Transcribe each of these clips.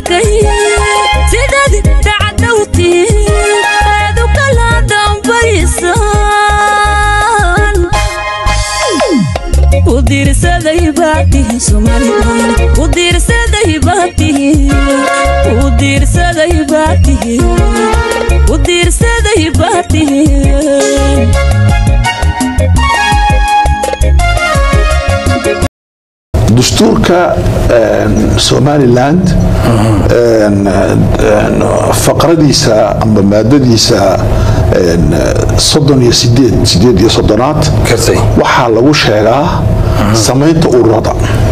arkay sidaad dhacdhowtiin aad u kala dambaysaan u diirsaday baa tihi somalilan u diirsaday baa tihi u diirsaday baa tihi u diirsaday baa tihi dastuurka somaliland faqradiisa amba maadadiisa soddon iyo sideed sideed iyo soddonaad gartay waxaa lagu sheegaa samaynta ururada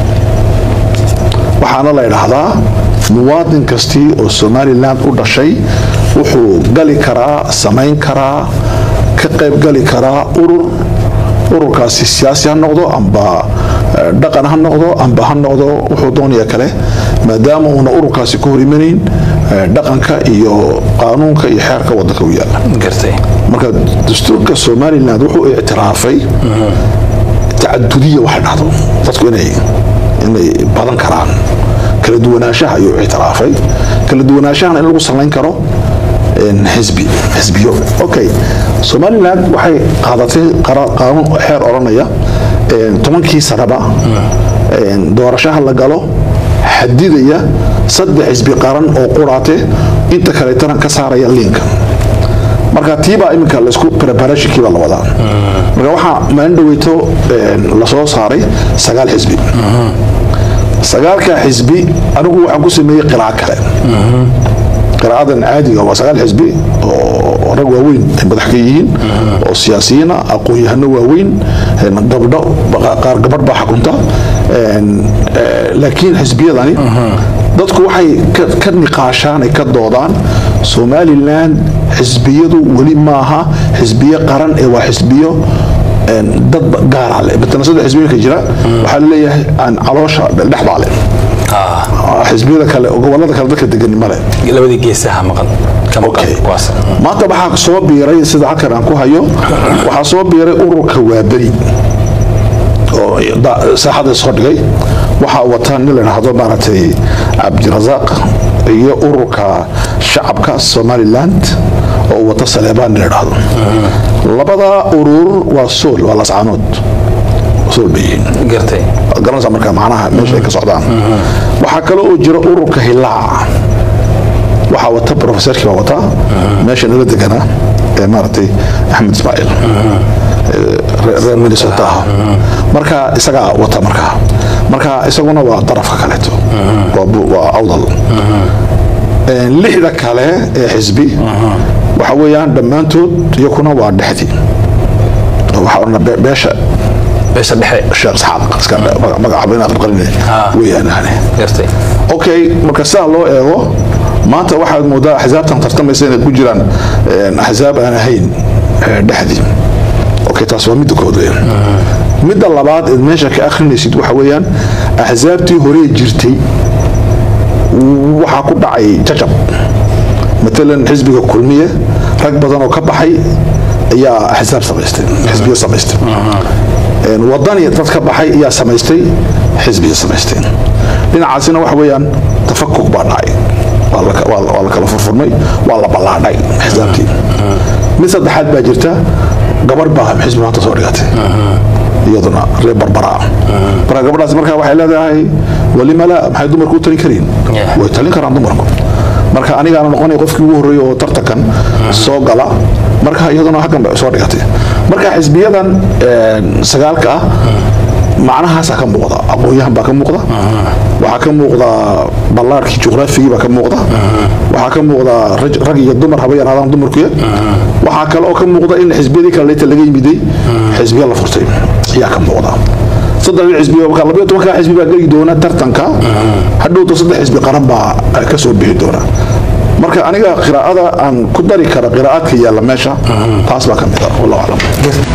waxaana la idhaahdaa muwaadin kastii oo somalilan u dhashay wuxuu gali karaa samayn karaa ka qayb gali karaa urur ururkaasi siyaasi ha noqdo amba eh, dhaqan ha noqdo amba ha noqdo wuxuu doonaya kale maadaama uuna ururkaasi ka hor imanayn eh, dhaqanka iyo qaanuunka iyo xeerka wadanka u yaala gartay marka dastuurka somaliland wuxuu ictiraafay tacadudiya waxay dhahdo dadku inay inay badan karaan kala duwanaanshaha ayuu ictiraafay kala duwanaanshahana in lagu salayn karo een, xisbi xisbiyo okay somaliland waxay qaadatay qara- qaanuun xeer odhanaya een, tobankii sanaba een, doorashaha la galo xadidaya saddex xisbi qaran oo quraate inta kaleetana ka saaraya liinka marka tiibaa iminka laisku preparationkiibaa la wadaa marka waxaa maalin dhaweyto een, lasoo saaray sagaal xisbi sagaalka xisbi anigu waxaan ku sameeyey qiraac kale qiraacadan caadiga waa sagaal xisbi oo rag waaweyn ay madax ka yihiin oo siyaasiyiina aqoon-yahano waaweyn een, gabdho qaar gabadh baa xakunta een, eh, laakiin xisbiyadani dadku waxay ka- ka niqaashaan ay ka doodaan somalilan xisbiyadu weli maaha xisbiyo qaran ee waa xisbiyo een, dad gaara leh matala saddex xisbiyooyinka jira waxaa laleeyahay aan caloosha dhexdaa leh ah xisbiyada kale gobolada kale dadka degani male labadii geesaha maqan ka maqan Okay. kuwaas maanta waxaa soo biiray sida halkan aan ku hayo waxaa soo biiray ururka waaberi oo da- saaxada soo dhigay waxaa wata nin la idhaahdo maaragtay cabdirasaaq iyo ururka shacabka somaliland oo wata saleebaan nin la idhaahdo labada urur waa sool waa lascaanood sool bay yihiin gartay waad garanaysaa marka macnaha meesha ay ka socdaan waxaa kale oo jira ururka hilaaca waxaa wata profesorkii baa wata meesha nala deganaa ee maaragtay axmed ismaaciil ee reer reer minnesota ah marka isagaa wata marka marka isaguna waa darafka kaleeto waa bu- waa awdal Een, lixda kale ee xisbi waxa weeyaan dhammaantood iyakuna waa dhexdii waxaa odhana be- beesha beesha dhexe sheekh isxaaq iska magac- magacaaba inaad qalinay Ah. weeyaan yani gartay okay marka sidaa loo eego maanta waxaad moodaa axsaabtan tartamaysa inay ku jiraan een, axsaab aan ahayn ee, dhexdii okay taas waa midda kood weeyaan midda labaad eed meesha ka akhrinaysid waxa weeyaan axsaabtii horee jirtay waxaa ku dhacay jajab matalan xisbiga kulmiye rag badan oo ka baxay ayaa axsaab samaystay xisbiyo samaystay Een, wadani dad ka baxay ayaa samaystay xisbiya samaysteen dhinacaasina waxa weeyaan tafakuk baa dhacay waa la ka- waa la waa la kala furfurmay waa la ballaadhay xisaabtii mid saddexaad baa jirta gabarh baa xisbi maanta soo dhigatay iyaduna reer barbara ah marka gabadhaas marka waxay leedahay walima la maxay dumarku u talin kariin Yeah. way talin karaan dumarku marka anigaana noqonay qofkii ugu horreeyay oo tartankan soo gala marka iyaduna haggan bay soo dhigatay marka xisbiyadan een, sagaalka ah macnahaasaa ka muuqda aqoon-yahan baa ka muuqda waxaa ka muuqda ballaarkii juqraafigii baa ka muuqda waxaa ka muuqda raj- rag iyo dumar haba yaraadaan dumarkuya waxaa kale oo ka muuqda in xisbiyadii kale leyta laga yimiday xisbiya la furtay ayaa ka muuqda saddex xisbi marka labayo tobanka xisbi baa geli doona tartanka hadhowto saddex xisbi qaran baa ka soo bixi doona marka aniga qiraa'ada aan ku dari kara qiraa'aadka yaalla meesha taas baa ka mid ah wallahu aclam